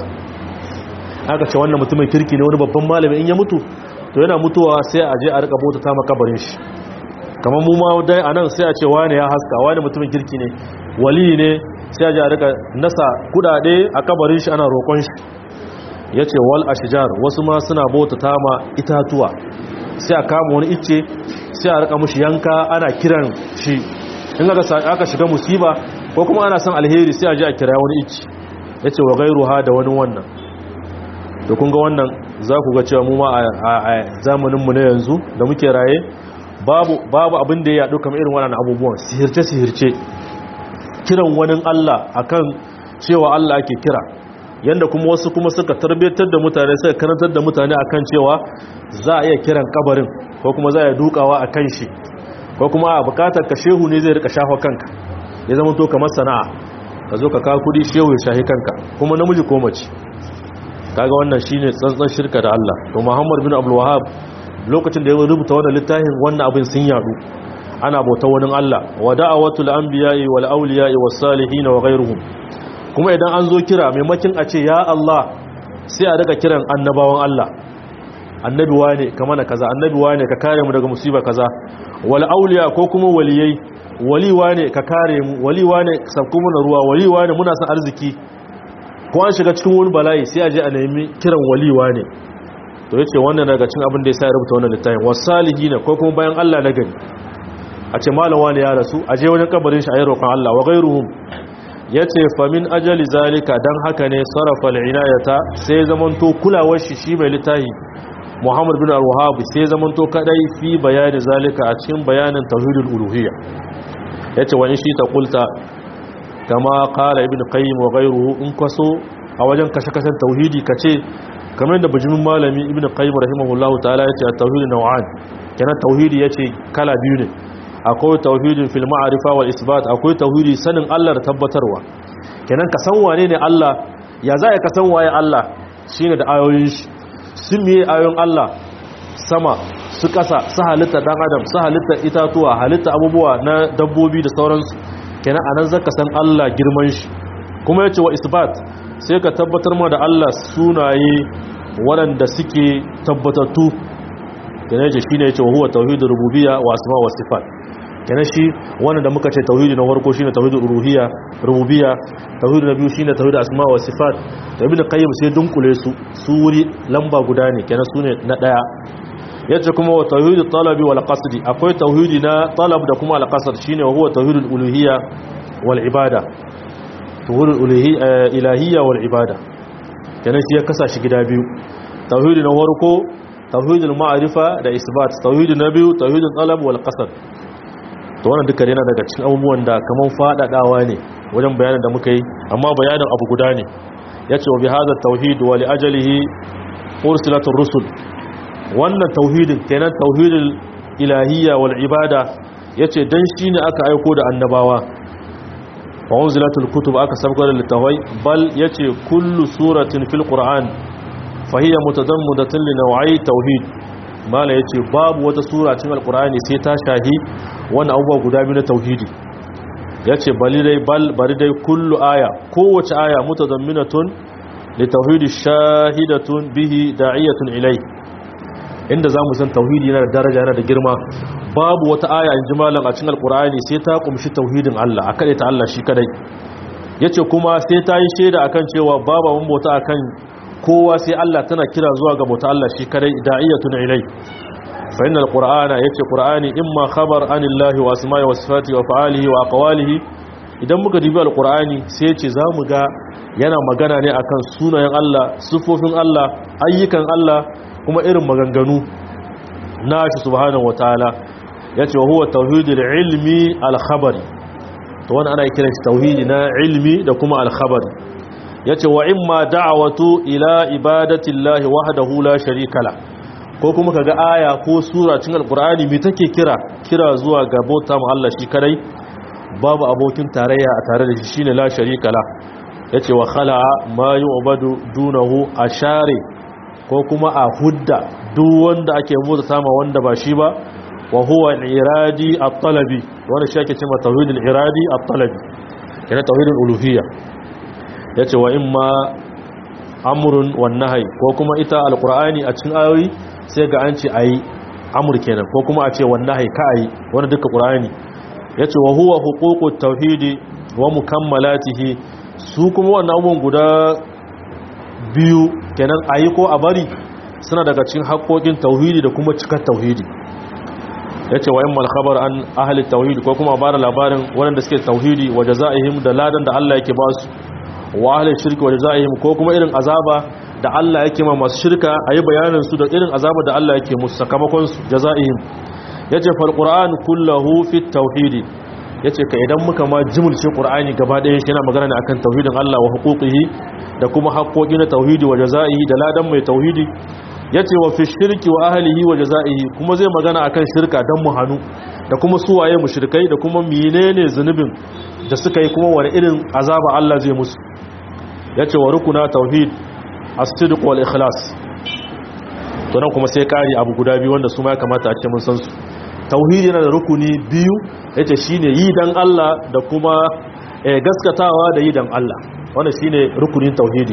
aka ce wannan mutumin kirki ne wani babban malami in ya mutu to yana mutuwa sai a je a rika bota ta makabarin shi kamar mu ma dai anan sai a ce wani ya haska wani mutumin kirki ne wali ne sai a je a rika nasa kudade a kabarin shi ana roƙon shi yace wal ashjar wasu ma suna bota ta ma itatuwa sai a kama wani icce sai a rika mushi yanka ana kiran shi in aka shiga musiba ko kuma ana son alheri sai a ji a kira wani icce ya ce wa gairu ha da wani wannan da kun ga wannan za ku ga cewa mu ma a zamaninmu na yanzu da muke raye babu abin da ya yaɗu kamar irin wannan abubuwan sihirce-sihirce kiran wani Allah akan cewa Allah ake kira yanda kuma wasu kuma suka tarbiyyar da mutane suka karantar da mutane akan cewa za a iya kiran kabarin ko kuma za a dukawa a kan shi ko kuma a bukatar ka shehu ne zai rika shafa kanka ya zama to kamar sana'a ka zo ka kawo kudi shehu ya shahi kanka kuma namiji ko mace kaga wannan shine tsantsan shirka da Allah to Muhammad bin Abdul Wahhab lokacin da ya rubuta wannan littafin wannan abin sun yadu ana bauta wani Allah wa da'awatul anbiya'i wal awliya'i was salihin wa ghayruhum kuma idan an zo kira maimakin a ce ya Allah sai a daga kiran annabawan Allah annabi wane ka mana kaza annabi wane ka kare mu daga musiba kaza wal auliya ko kuma waliyai wali wane ka kare mu wali wane sabku mana ruwa wali wane muna san arziki ko an shiga cikin wani bala'i sai a je a nemi kiran wali wane to yace wannan daga cikin abin da yasa ya rubuta wannan littafin wasalihin ko kuma bayan Allah na gari a ce malam wane ya rasu a je wajen kabarin shi a yi roƙon Allah wa ghairuhum yace famin ajali zalika dan haka ne sarafa al-inayata sai zamanto kulawar shi shi mai littafi Muhammad bin Al-Wahhab sai zamanto kadai fi bayani zalika a cikin bayanin tauhidul uluhiyya yace wa in shi ta kulta kama qala ibn qayyim wa ghayruhu in kaso a wajen kashe-kashen tauhidi kace kamar da bijimin malami ibn qayyim rahimahullahu ta'ala yace at-tauhid naw'an kenan tauhidi yace kala biyu ne akwai tauhidin fil ma'rifa wal isbat akwai tauhidi sanin Allah da tabbatarwa kenan ka san wane ne Allah ya za ka san waye Allah shine da ayoyin shi sun miye ayoyin Allah sama su kasa su halitta dan adam su halitta itatuwa halitta abubuwa na dabbobi da sauransu kenan anan zaka san Allah girman shi kuma yace wa isbat sai ka tabbatar ma da Allah sunaye waɗanda suke tabbatattu kenan yace shine yace wa huwa tauhidur rububiyya wa asma wa sifat kenan shi wannan da muka ce tauhidi na farko shine tauhidul uluhiyya rububiyya tauhidi na biyu shine tauhidul asma wa sifat to ibn qayyim sai dunkule su su wuri lamba guda ne kenan sune na daya yace kuma wa tauhidul talabi wal qasdi akwai tauhidi na talab da kuma al qasd shine wa huwa tauhidul uluhiyya wal ibada tauhidul uluhiyya ilahiyya wal ibada kenan shi ya kasa shi gida biyu tauhidi na farko tauhidul ma'rifa da isbat tauhidi na biyu tauhidul talab wal qasd to wannan duka yana daga cikin abubuwan da kaman fadadawa ne wajen bayanin da muka yi amma bayanin abu guda ne yace wa bihadha tauhid wa li ajalihi ursilatur rusul wannan tauhidin kenan tauhidul ilahiyya wal ibada yace dan shine aka aiko da annabawa wa unzilatul kutub aka sabgar littawai bal yace kullu suratin fil qur'an fa hiya mutadammidatun li naw'i tauhid mala yace babu wata sura cikin alqur'ani sai ta shahi wannan abubuwa guda biyu na tauhidi yace bali dai bal bari dai kullu aya kowace aya mutadamminatun li tauhidi shahidatun bihi da'iyatun ilai inda zamu san tauhidi yana da daraja yana da girma babu wata aya in ji malam a cikin alqur'ani sai ta kumshi tauhidin Allah akade ta Allah shi kadai yace kuma sai ta yi shaida akan cewa babu mun bauta akan kowa sai Allah tana kira zuwa ga bauta Allah shi kadai da'iyatun ilai fa innal qur'ana yace qur'ani imma khabar anillahi wa asma'i wa sifati wa fa'alihi wa aqwalihi idan muka dubi alqur'ani sai yace zamu ga yana magana ne akan sunayen Allah sifofin Allah ayyukan Allah kuma irin maganganu nashi subhanahu wataala yace wa huwa tauhidul ilmi al khabari to wannan ana kiran shi tauhidi na ilmi da kuma al khabari yace wa imma da'watu ila ibadati llahi wahdahu la sharika la ko kuma kaga aya ko sura cikin alqur'ani me take kira kira zuwa ga bauta mu Allah shi kadai babu abokin tarayya a tare da shi shine la sharika la yace wa khala'a ma yu'badu dunahu ashari ko kuma a hudda duk wanda ake bauta sama wanda ba shi ba wa huwa al-iradi at-talabi wanda shi ake cewa tauhid al-iradi at-talabi yana tauhid al-uluhiyya yace wa imma amrun wan nahy ko kuma ita al-qur'ani a cikin ayoyi sai ga an ce ayi amur kenan ko kuma a ce wan nahy ka ayi wanda duka qur'ani yace wa huwa huququt tauhid wa mukammalatihi su kuma wannan abubuwan guda biyu kenan ayi ko a bari suna daga cikin haƙoƙin tauhidi da kuma cikar tauhidi ya ce wa yin malkabar an ahali tauhidi ko kuma ba da labarin waɗanda suke tauhidi wa jaza'ihim da ladan da Allah yake ba su wa ahali shirki wa jaza'ihim ko kuma irin azaba da Allah yake ma masu shirka a yi bayanin su da irin azaba da Allah yake musu sakamakon su jaza'ihim ya ce fal qur'an kullahu fi tauhidi ya ce ka idan muka ma jimulce qur'ani gaba ɗaya shi yana magana ne akan tauhidin Allah wa huquqihi da kuma haƙoƙi na tauhidi wa jaza'ihi da ladan mai tauhidi ya ce wa fi shirki wa ahalihi wa jaza'ihi kuma zai magana akan shirka don mu hannu da kuma suwaye mushrikai da kuma menene zunubin da suka yi kuma wani irin azaba Allah zai musu ya ce wa rukuna tauhid as-sidq wal ikhlas to nan kuma sai kari abu guda biyu wanda su ma ya kamata a ce mun san su tauhidi yana da rukuni biyu yace shine yi dan Allah da kuma gaskatawa da yi dan Allah wannan shine rukunin tauhidi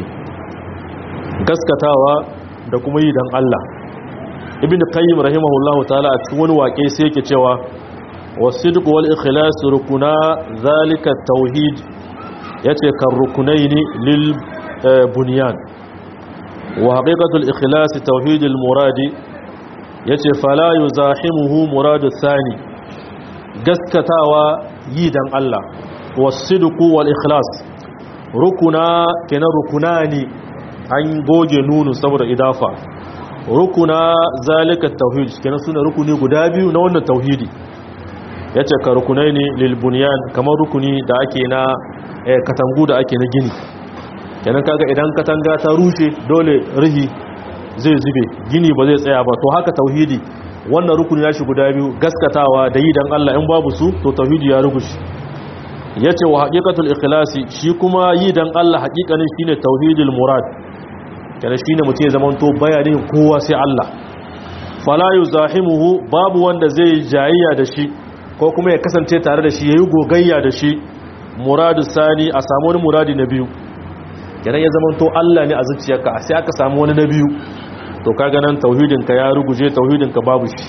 gaskatawa da kuma yi dan Allah ibn qayyim rahimahullahu ta'ala a cikin wani waƙe sai yake cewa wasidq wal ikhlas rukuna zalika tauhid yace kan rukunaini lil bunyan wa haqiqatul ikhlas tauhid al muradi yace fala yuzahimuhu muradu thani gaskatawa yi dan Allah wasidq wal ikhlas rukuna kenan rukunani an goge nunu saboda idafa rukuna zalika tauhid kenan suna rukuni guda biyu na wannan tauhidi yace ka rukunai ne lil bunyan kamar rukuni da ake na katangu da ake na gini kenan kaga idan katanga ta rushe dole rihi zai zube gini ba zai tsaya ba to haka tauhidi wannan rukuni ya shi guda biyu gaskatawa da yi dan Allah in babu su to tauhidi ya rugushi yace wa haqiqatul ikhlasi shi kuma yi dan Allah haqiqanin shine tauhidul murad kana shine mutum ya zamanto bayanin kowa sai Allah fala yuzahimuhu babu wanda zai jayayya da shi ko kuma ya kasance tare da shi yayi gogayya da shi muradu sani a samu wani muradi na biyu kenan ya zamanto Allah ne a zuciyarka sai aka samu wani na biyu to kaga nan tauhidin ka ya ruguje tauhidin ka babu shi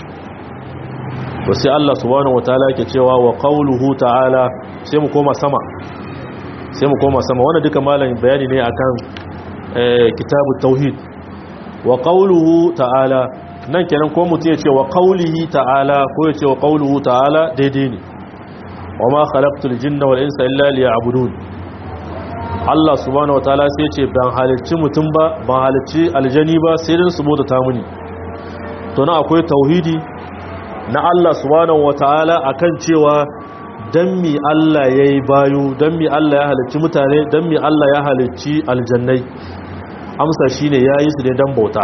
to sai Allah subhanahu wataala yake cewa wa qawluhu ta'ala sai mu koma sama sai mu koma sama wannan duka malamin bayani ne akan kitabu tauhid wa qawluhu ta'ala nan kenan ko mutum ya ce wa qawlihi ta'ala ko ya ce wa qawluhu ta'ala daidai ne wa ma khalaqtul jinna wal insa illa liya'budun Allah subhanahu wataala sai ce ban halicci mutum ba ban halicci aljani ba sai dan su bauta ta muni to na akwai tauhidi na Allah subhanahu wataala akan cewa dan mi Allah yayi bayu dan mi Allah ya halicci mutane dan mi Allah ya halicci aljannai amsa shine yayi su ne dan bauta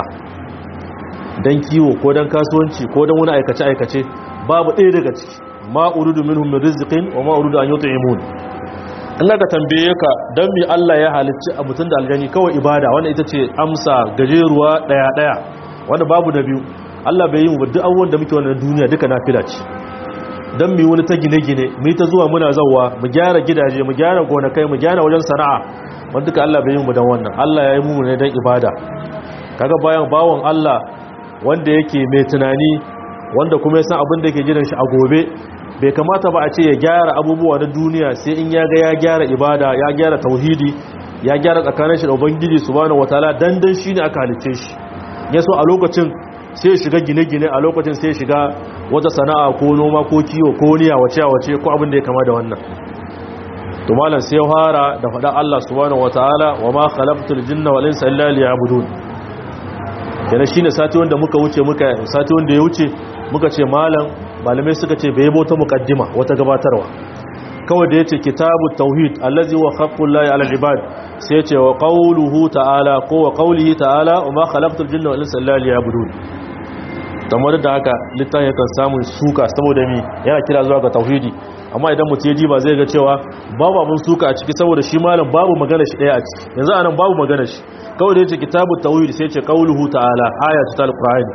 dan kiwo ko dan kasuwanci ko dan wani aikace aikace babu ɗaya daga ciki ma uridu minhum min rizqin wa ma uridu an yut'imun in ka tambaye ka dan mi Allah ya halicci a mutun da aljani kawai ibada wanda ita ce amsa gajeruwa daya daya wanda babu da biyu Allah bai yi mu duk abubuwan da muke wannan duniya duka nafila ce dan mu wani ta gine-gine mu ta zuwa muna zawwa mu gyara gidaje mu gyara gonakai mu gyara wajen sana'a wanda duka Allah bai yi mu dan wannan Allah ya yi mu ne dan ibada kaga bayan bawon Allah wanda yake mai tunani wanda kuma ya san abin da yake jiran shi a gobe bai kamata ba a ce ya gyara abubuwa na duniya sai in ya ga ya gyara ibada ya gyara tauhidi ya gyara tsakanin shi da ubangiji subhanahu wataala dan dan shine aka halice shi ya so a lokacin sai ya shiga gine-gine a lokacin sai ya shiga wata sana'a ko noma ko kiwo ko niya wace wace ko abin da ya kama da wannan to malam sai ya fara da faɗa Allah subhanahu wataala wa ma khalaqtul jinna wal insa illa liya'budun kenan shine sati wanda muka wuce muka sati wanda ya wuce muka ce malam malamai suka ce bai bota muqaddima wata gabatarwa kawai da yace kitabu tauhid allazi wa haqqullahi ala ibad sai yace wa qawluhu ta'ala ko wa qawlihi ta'ala wa ma khalaqtul jinna wal insa illa liya'budun kamar da haka littafin yakan samun suka saboda mi yana kira zuwa ga tauhidi amma idan mutum ya ji ba zai ga cewa babu abun suka a ciki saboda shi malam babu magana shi daya a ciki yanzu anan babu magana shi kawai da yace kitabu tauhid sai yace qawluhu ta'ala ayatu tal-qur'ani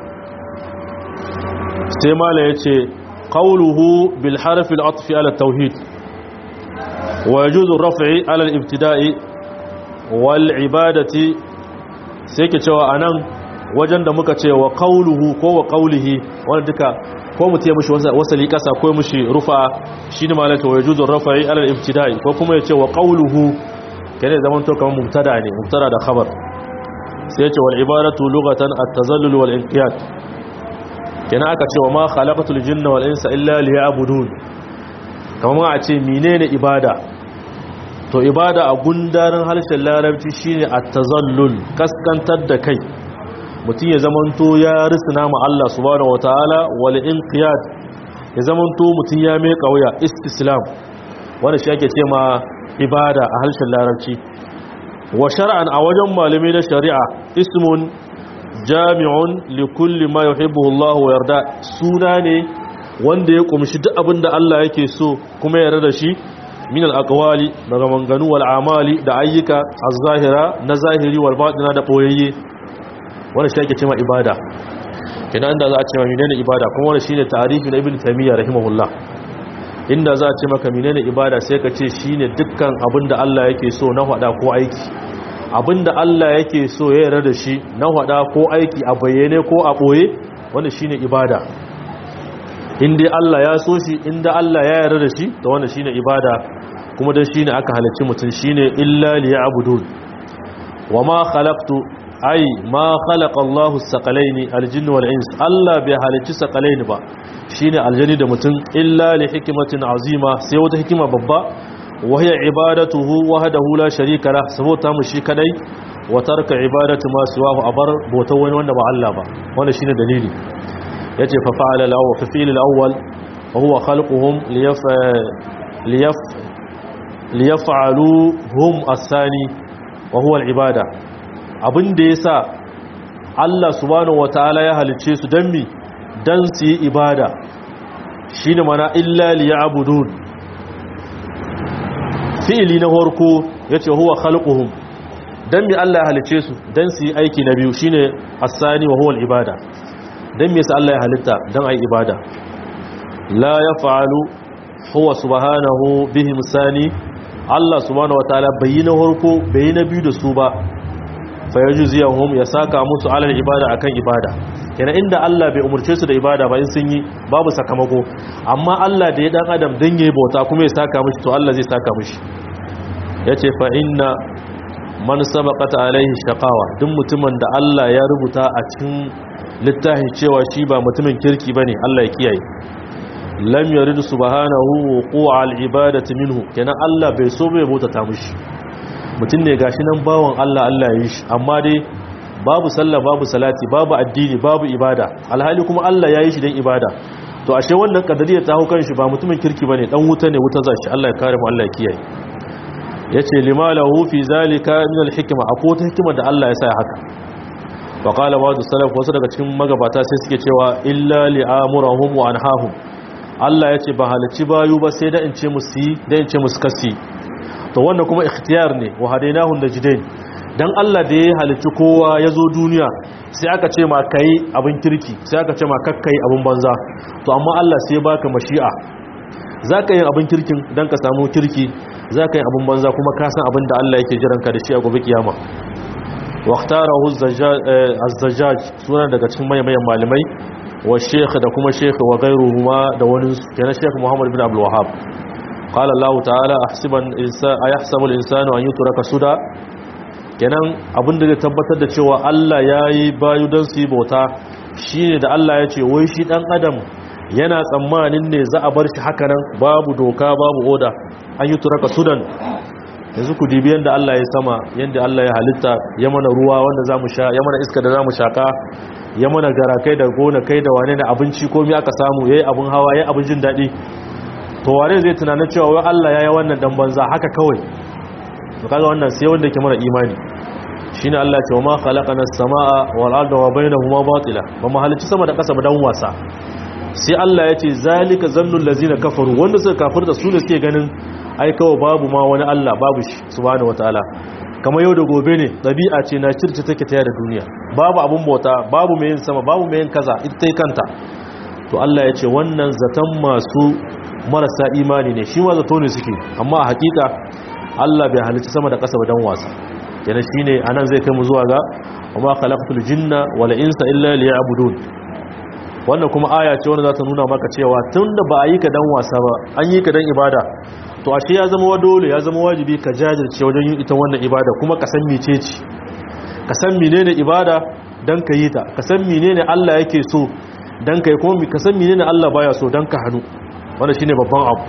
sai malam yace qawluhu bil harfi al-atfi ala tauhid ويجوز الرفع على الابتداء والعبادة سيكي cewa anan wajen da muka ce wa qawluhu ko wa qawlihi wanda duka ko mu tiye mushi wasali kasa ko mushi rufa shine malaka wajuzu raf'i ala al-ibtida'i ko kuma yace wa qawluhu kane zaman to kamar mubtada ne mubtada da khabar sai yace wal ibadatu lughatan at-tazallul wal inqiyad kenan aka ce wa ma khalaqatul jinna wal insa illa liya'budun kamar a ce menene ibada to ibada a gundarin harshen larabci shine at-tazallul kaskantar da kai mutum ya zamanto ya risina ma Allah subhanahu wataala wal inqiyad ya zamanto mutum ya mai kauya istislam wanda shi ake ce ma ibada a harshen larabci wa shar'an a wajen malamai na shari'a ismun jami'un li kulli ma yuhibbu Allah wa yarda suna ne wanda ya kumshi duk abin da Allah yake so kuma yarda da shi min al-aqwali daga manganu wal amali da ayyuka az-zahira na zahiri wal batina da boyayye wanda shi ake cewa ibada kina inda za a cewa menene ibada kuma wannan shine tarihi na ibn taymiyyah rahimahullah inda za a ce maka menene ibada sai ka ce shine dukkan abin da Allah yake so na hada ko aiki abin da Allah yake so ya yarda da shi na hada ko aiki a bayyane ko a boye wannan shine ibada inda Allah ya so shi inda Allah ya yarda da shi to wannan shine ibada kuma dan shine aka halarci mutum shine illa liya'budun wama khalaqtu ay ma khalaqa Allahu as-saqalaini al-jinna wal ins Allah bai halarci saqalaini ba shine aljani da mutum illa li hikmatin azima sai wata hikima babba wa hiya ibadatuhu wahdahu la sharika lah sabota mu shi kadai wa tarka ibadatu ma siwahu abar bautar wani wanda ba Allah ba wannan shine dalili yace fa fa'ala al-awwal fa fi'l al-awwal wa huwa khalquhum liyaf liyaf liyaf'alu hum as-sani wa huwa al-ibada abinda yasa Allah subhanahu wataala ya halice su dan mi dan su yi ibada shine mana illa liya'budun fi'li na farko yace huwa khalquhum dan mi Allah ya halice su dan su yi aiki na biyu shine as-sani wa huwa al-ibada dan me yasa Allah ya halitta dan ai ibada la yaf'alu huwa subhanahu bihim sani Allah subhanahu wataala bayyana harko bayyana biyu da su ba fa yajziyahum ya saka musu alal ibada akan ibada kenan inda Allah bai umurce su da ibada ba in sun yi babu sakamako amma Allah da ya dan adam dan yayi bauta kuma ya saka mishi to Allah zai saka mishi yace fa inna man sabaqata alaihi shaqawa duk mutumin da Allah ya rubuta a cikin littafi cewa shi ba mutumin kirki bane Allah ya kiyaye lam yarid subhanahu wuqu'a al-ibadati minhu kenan Allah bai so bai bauta ta mishi mutum ne gashi nan bawon Allah Allah ya yi shi amma dai babu sallah babu salati babu addini babu ibada alhali kuma Allah ya yi shi dan ibada to ashe wannan kadariyar ta hukan shi ba mutumin kirki bane dan wuta ne wuta zashi Allah ya kare mu Allah ya kiyaye yace limalahu fi zalika min al-hikma akwai ta hikima da Allah ya sa haka wa qala ba'd salaf wasu daga cikin magabata sai suke cewa illa li'amurahum wa anhahum Allah yace ba halici bayu ba sai da in ce musu yi da in ce musu kasi to wannan kuma ikhtiyar ne wa hadainahu najdain dan Allah da ya halicci kowa ya zo duniya sai aka ce ma kai abin kirki sai aka ce ma kakkai abin banza to amma Allah sai baka mashi'a zaka yin abin kirkin dan ka samu kirki zaka yin abin banza kuma ka san abin da Allah yake jiran ka da shi a gobe kiyama waqtarahu az-zajjaj sunan daga cikin mayan malamai wa sheikh da kuma sheikh wa ghayruhuma da wani kenan sheikh Muhammad bin Abdul Wahhab qala Allah ta'ala ahsiban insa ayahsabu al-insanu an yutraka suda kenan abinda zai tabbatar da cewa Allah yayi bayu dan su yi bauta shine da Allah ya ce wai shi dan adam yana tsammanin ne za a bar shi haka nan babu doka babu oda an yutraka sudan yanzu ku dibi yanda Allah ya sama yanda Allah ya halitta ya mana ruwa wanda zamu sha ya mana iska da zamu shaka ya mana garakai da gona kai da wane ne abinci komai aka samu yayi abun hawa yayi abin jin dadi to wane zai tunanin cewa wai Allah yayi wannan dan banza haka kawai to kaga wannan sai wanda yake mara imani shine Allah ya ce wa ma khalaqana as-samaa wal arda wa bainahuma batila ba mu halicci sama da ƙasa ba dan wasa sai Allah ya ce zalika zannul lazina kafaru wanda suka kafirta su ne suke ganin ai kawai babu ma wani Allah babu shi subhanahu wataala kamar yau da gobe ne ɗabi'a ce na circe take taya da duniya babu abun bauta babu mai yin sama babu mai yin kaza ita ta kanta to Allah ya ce wannan zaton masu marasa imani ne shi ma zato ne suke amma a hakika Allah bai halicci sama da ƙasa ba dan wasa yana shine anan zai kai mu zuwa ga wa ma khalaqtul jinna wal insa illa liya'budun wannan kuma aya ce wanda za ta nuna maka cewa tun da ba a yi ka dan wasa ba an yi ka dan ibada to ashe ya zama dole ya zama wajibi ka jajirce wajen yin ita wannan ibada kuma ka san mece ce ka san menene ibada dan ka yi ta ka san menene Allah yake so dan ka yi kuma ka san menene Allah baya so dan ka hannu wannan shine babban abu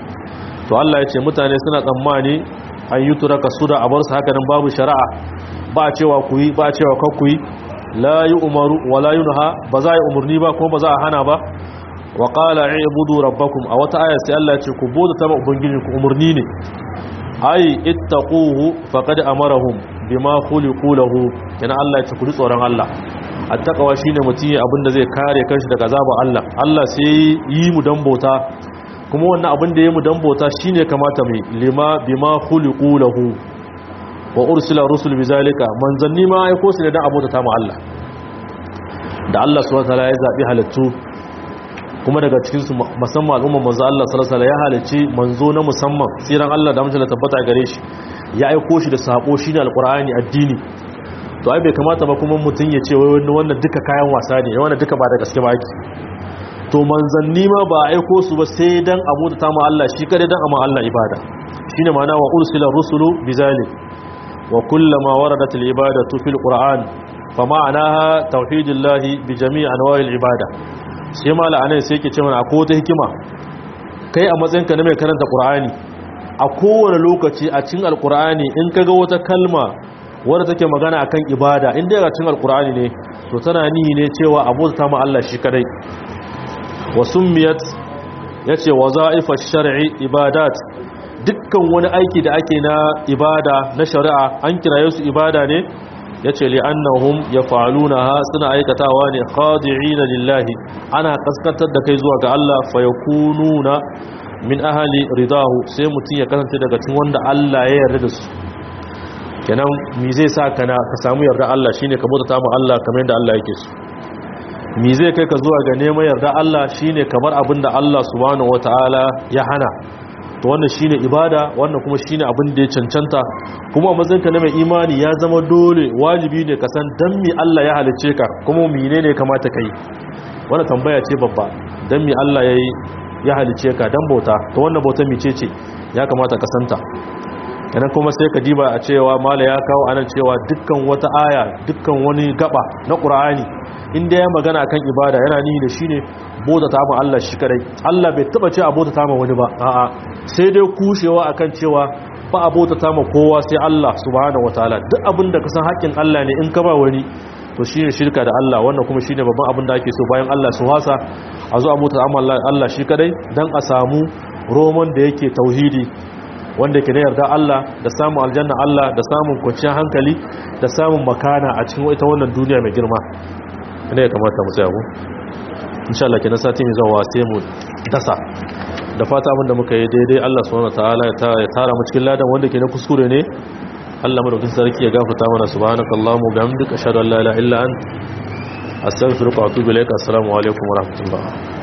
to Allah ya ce mutane suna tsammani an yi turaka su da abar su haka nan babu shari'a ba cewa ku yi ba cewa kar ku yi la yi umaru wa la yunha ba za a yi umarni ba kuma ba za a hana ba wa qala ibudu rabbakum a wata aya sai Allah ya ce ku boda ta ubangiji ku umarni ne ai ittaquhu faqad amarahum bima khuliqu lahu kana Allah ya ce ku ji tsoron Allah attaqwa shine mutum abinda zai kare kanshi daga azabar Allah Allah sai yi mu dan bauta kuma wannan abin da ya mu dan bauta shine kamata mai lima bima khuliqu lahu wa ursila rusul bizalika manzanni ma aiko su ne dan abota ta mu Allah da Allah subhanahu wataala ya zabi halattu kuma daga cikin su musamman al'umma manzo Allah sallallahu alaihi wasallam ya halicci manzo na musamman tsiran Allah da mutunta tabbata gare shi ya aiko shi da sako shine alqur'ani addini to ai bai kamata ba kuma mutun ya ce wai wannan duka kayan wasa ne wannan duka ba da gaske ba yake to manzanni ma ba aiko su ba sai dan abota ta mu Allah shi kare dan amma Allah ibada shine ma'ana wa ursila rusulu bizalik وكلما وردت العبادة في القرآن فمعناها توحيد الله بجميع أنواع العبادة سيما لأنه سيكي تمنى أقوة حكمة كي أمزينك نمي كرنت قرآني أقوة لوكتي أتين القرآني إنك قوة كلمة wadda take magana akan ibada inda ya cikin alkur'ani ne to tana nihi ne cewa abota ma Allah shi kadai wa summiyat yace wazaifa shar'i ibadat dukkan wani aiki da ake na ibada na shari'a an kiraye su ibada ne ya ce li'annahum ya ha suna aikatawa ne khadi'ina lillahi ana kaskantar da kai zuwa ga Allah fa yakununa min ahli ridahu sai mutum ya kasance daga cikin wanda Allah ya yarda da su kenan mi zai sa kana ka samu yarda Allah shine ka bauta mu Allah kamar yadda Allah yake so mi zai kai ka zuwa ga neman yarda Allah shine kamar abin da Allah subhanahu wataala ya hana to wannan shine ibada wannan kuma shine abin da ya cancanta kuma mazinka na mai imani ya zama dole wajibi ne ka san dan mi Allah ya halice ka kuma menene kamata kai wannan tambaya ce babba dan mi Allah yayi ya halice ka dan bauta to wannan bauta mice ce ya kamata ka santa kenan kuma sai ka diba a cewa mala ya kawo anan cewa dukkan wata aya dukkan wani gaba na Qur'ani inda ya magana kan ibada yana nihi da shine bauta ta ma Allah shi kadai Allah bai taba ce a bauta ta ma wani ba a'a sai dai kushewa akan cewa ba a bauta ta ma kowa sai Allah subhanahu wataala duk abin da ka san haƙƙin Allah ne in ka ba wani to shine shirka da Allah wannan kuma shine babban abin da ake so bayan Allah su wasa a zo a bauta ta ma Allah shi kadai dan a samu roman da yake tauhidi wanda ke da yarda Allah da samun aljanna Allah da samun kwanciyar hankali da samun makana a cikin ita wannan duniya mai girma ne ya kamata mu tsaya ku insha Allah kenan sati mai zuwa sai mu dasa da fata abinda muka yi daidai Allah subhanahu wataala ya tara mu cikin ladan wanda ke na kuskure ne Allah madaukakin sarki ya gafarta mana subhanakallahumma bihamdika ashhadu an la ilaha illa anta astaghfiruka wa atubu ilaik assalamu alaikum wa rahmatullah